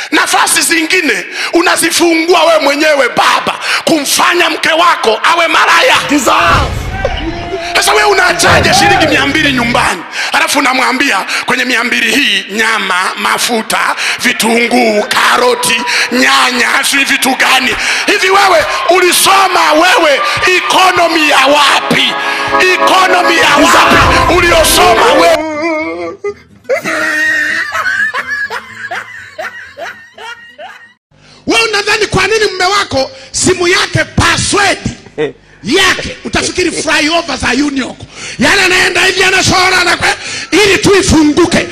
nafasi zingine unazifungua wewe mwenyewe baba kumfanya mke wako awe maraya sasa wewe unaachaje shilingi mia mbili nyumbani alafu unamwambia kwenye mia mbili hii nyama mafuta vitunguu karoti nyanya sijui vitu gani hivi wewe ulisoma wewe ikonomi ya wapi ikonomi ya wapi uliosoma wewe wewe unadhani kwa nini mme wako simu yake password yake utafikiri flyover za union yani anaenda hivi anashora na kwe- ili tu ifunguke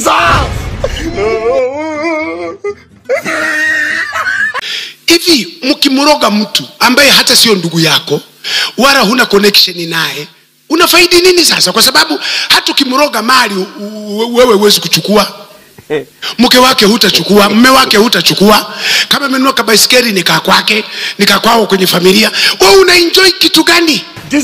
hivi mkimroga mtu ambaye hata sio ndugu yako wala huna connection naye unafaidi nini sasa kwa sababu hata ukimroga mali u- u- wewe huwezi kuchukua mke wake hutachukua mme wake hutachukua kama amenunua kabaiskeli nikaa kwake nikaa kwao kwenye familia we unaenjoy kitu gani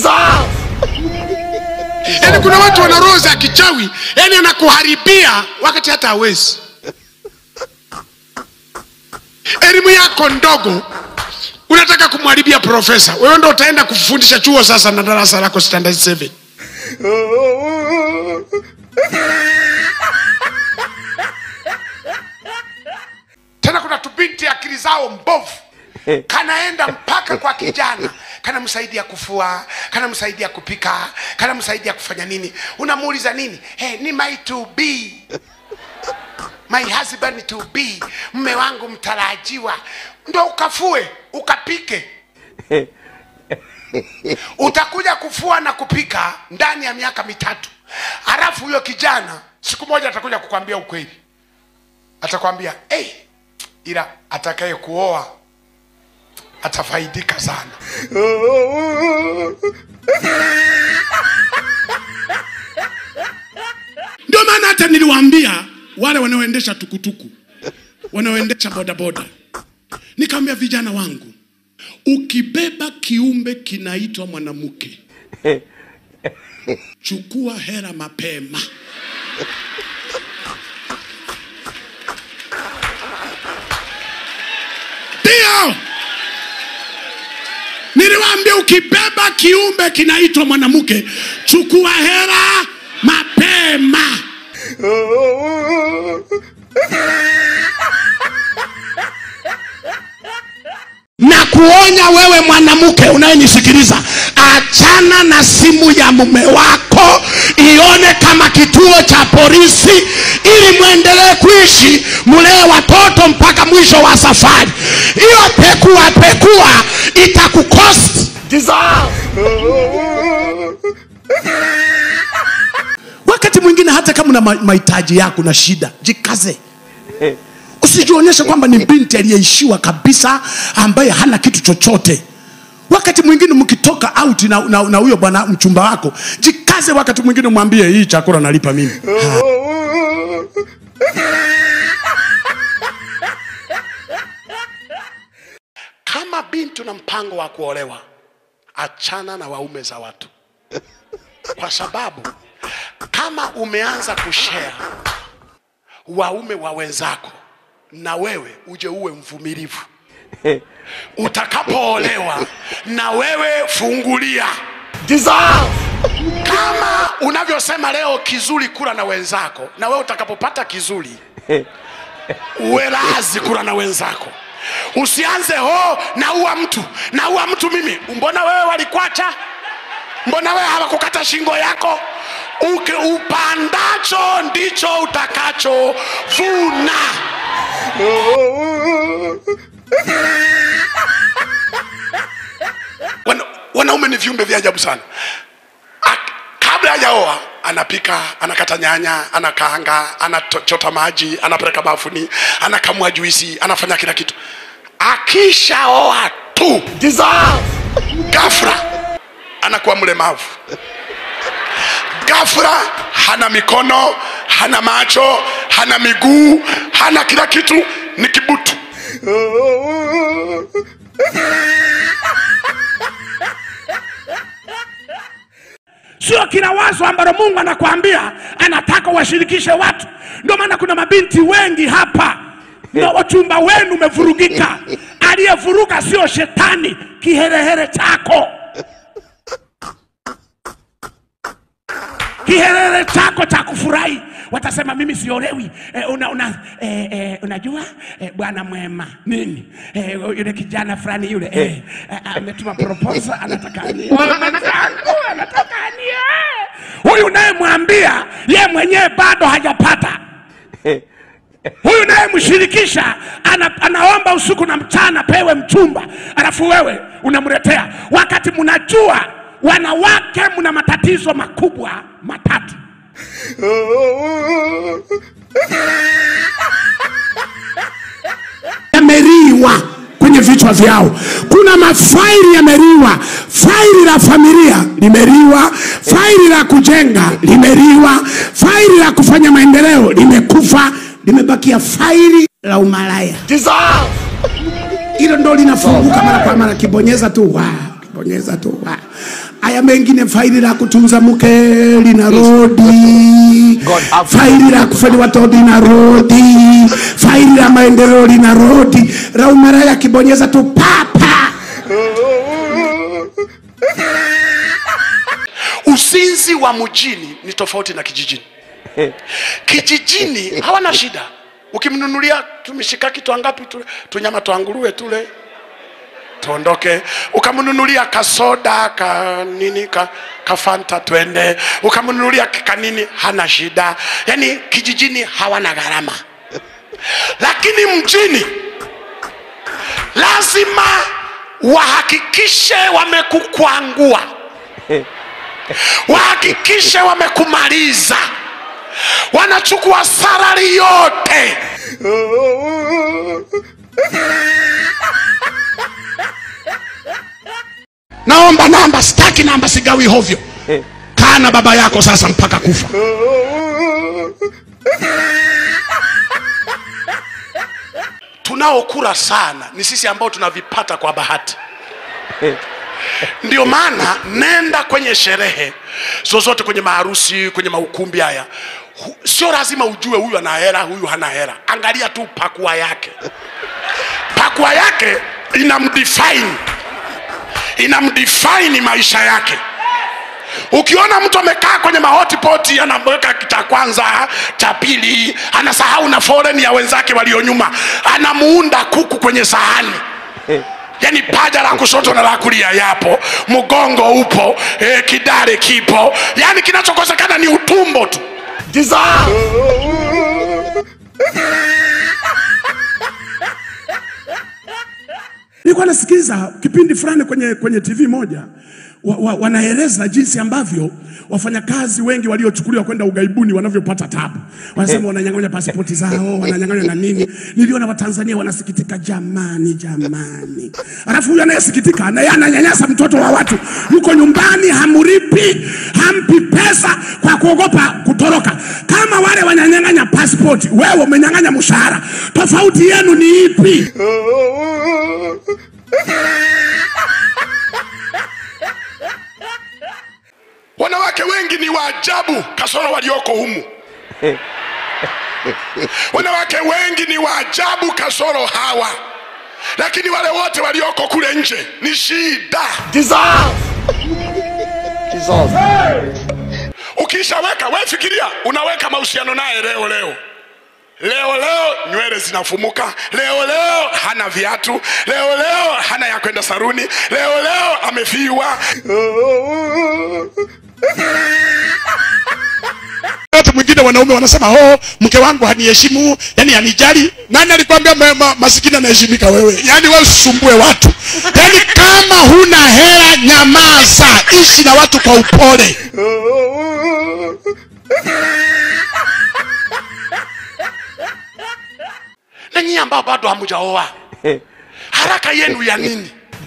yaani kuna watu wana roho za kichawi yaani anakuharibia wakati hata hawezi elimu yako ndogo unataka kumharibia profesa wewe ndo utaenda kufundisha chuo sasa na darasa lako standard 7 tena kuna tubinti akili zao mbovu kanaenda mpaka kwa kijana kanamsaidia kufua kanamsaidia kupika kanamsaidia kufanya nini unamuuliza nini hey, ni my to be my husband to be mme wangu mtarajiwa ndo ukafue ukapike utakuja kufua na kupika ndani ya miaka mitatu halafu huyo kijana siku moja atakuja kukwambia ukweli atakwambia hey, ila atakaye kuoa atafaidika sana ndio maana hata niliwaambia wale wanaoendesha tukutuku wanaoendesha bodaboda nikamwambia vijana wangu ukibeba kiumbe kinaitwa mwanamke chukua hera mapema ndio niliwaambia ukibeba kiumbe kinaitwa mwanamke chukua hera mapema na kuonya wewe mwanamke unayenisikiliza achana na simu ya mume wako ione kama kituo cha polisi ili mwendelee kuishi mlee watoto mpaka mwisho wa safari hiyo pekua pekua itakukost wakati mwingine hata kama una ma- mahitaji yako na shida jikaze usijionyeshe kwamba ni binti aliyeishiwa kabisa ambaye hana kitu chochote wakati mwingine mkitoka out na na- na huyo bwana mchumba wako jikaze wakati mwingine mwambie hii chakula nalipa mimi Ha. kama binti una mpango wa kuolewa achana na waume za watu kwa sababu kama umeanza kushare waume wa wenzako na wewe uje uwe mvumilivu utakapoolewa na wewe fungulia kama unavyosema leo kizuri kula na wenzako na wewe utakapopata kizuri uwe lazi kula na wenzako usianze ho naua mtu naua mtu mimi mbona wewe walikwacha mbona wewe hawakukata shingo yako Uke, upandacho ndicho utakacho vuna Wana, wanaume ni viumbe vya ajabu sana Ak- kabla hajaoa anapika anakata nyanya anakaanga anachota maji anapeleka bafuni anakamua juisi anafanya kila kitu akishaoa tu gafra anakuwa mlemavu gafra hana mikono hana macho hana miguu hana kila kitu ni kibutu sio kila wazo ambalo mungu anakwambia anataka washirikishe watu ndio maana kuna mabinti wengi hapa na wachumba wenu umevurugika. Aliyevuruga sio shetani, kiherehere chako, kiherehere chako cha kufurahi. Watasema mimi siolewi. Eh, una, una, eh, eh, unajua eh, bwana mwema nini eh, yule kijana fulani yule eh, eh, ametuma proposal anataka anioe mwenzangu, anataka anioe. Huyu nayemwambia ye mwenyewe bado hajapata huyu nayemshirikisha ana, anaomba usiku na mchana pewe mchumba, alafu wewe unamletea, wakati mnajua wanawake mna matatizo makubwa matatu. yameriwa kwenye vichwa vyao. Kuna mafaili yameriwa, faili la familia limeriwa, faili la kujenga limeriwa, faili la kufanya maendeleo limekufa, limebakia faili la umalaya. Hilo ndo linafunguka mara kwa mara, kibonyeza tu wa kibonyeza tu wa. Haya mengine, faili la kutunza mke linarodi, God have faili la kufanya watoto linarodi, faili la maendeleo linarodi, la umalaya kibonyeza tu papa. Uzinzi wa mjini ni tofauti na kijijini. Kijijini hawana shida, ukimnunulia tumishikaki twangapi tule tunyama twa nguruwe tule tuondoke, ukamnunulia kasoda ka nini ka, kafanta twende, ukamnunulia kanini, hana shida. Yani kijijini hawana gharama, lakini mjini lazima wahakikishe wamekukwangua wahakikishe wamekumaliza, wanachukua salari yote. Naomba namba, sitaki namba, sigawi hovyo. Kaa na baba yako sasa mpaka kufa. Tunaokula sana ni sisi ambao tunavipata kwa bahati. Ndio maana nenda kwenye sherehe zozote, kwenye maharusi, kwenye maukumbi haya, hu- sio lazima ujue huyu ana hela, huyu hana hela. Angalia tu pakua yake, pakua yake inamdefine, inamdefine maisha yake. Ukiona mtu amekaa kwenye mahotipoti anaweka cha kwanza cha pili, anasahau na foreni ya wenzake walio nyuma, anamuunda kuku kwenye sahani yaani paja la kushoto na la kulia yapo, mgongo upo, eh, kidare kipo, yaani kinachokosekana ni utumbo tu. Nilikuwa nasikiliza kipindi fulani kwenye, kwenye TV moja wa, wa, wanaeleza jinsi ambavyo wafanyakazi wengi waliochukuliwa kwenda ugaibuni wanavyopata tabu. Wanasema wananyang'anya pasipoti zao, wananyang'anywa na nini. Niliona Watanzania wanasikitika, jamani, jamani. Alafu huyu anayesikitika na yeye ananyanyasa mtoto wa watu, yuko nyumbani, hamripi, hampi pesa kwa kuogopa kutoroka. Kama wale wananyang'anya pasipoti, wewe umenyang'anya mshahara, tofauti yenu ni ipi? Wanawake wengi ni waajabu, kasoro walioko humu. Wanawake wengi ni waajabu, kasoro hawa, lakini wale wote walioko kule nje ni shida. Ukishaweka we fikiria, unaweka mahusiano naye leo leo leo leo nywele zinafumuka, leo leo hana viatu, leo leo hana ya kwenda saruni, leo leo amefiwa. Wakati mwingine wanaume wanasema oh, mke wangu haniheshimu, yani hanijali. Nani alikwambia ma, ma, masikini anaheshimika? Wewe yani wewe usisumbue watu, yani kama huna hela nyamaza, ishi na watu kwa upole. Na nyinyi ambao bado hamujaoa, haraka yenu ya nini?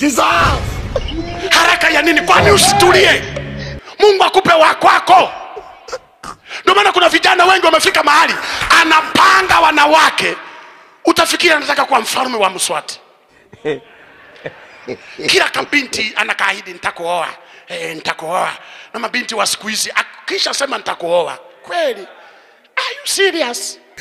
Haraka ya nini? Kwani usitulie? Mungu akupe wa kwako. Ndio maana kuna vijana wengi wamefika mahali anapanga wanawake, utafikiri anataka kuwa mfalme wa Mswati. Kila kabinti anakaahidi nitakuoa, eh, nitakuoa. Na mabinti wa siku hizi akisha sema nitakuoa, kweli? Are you serious?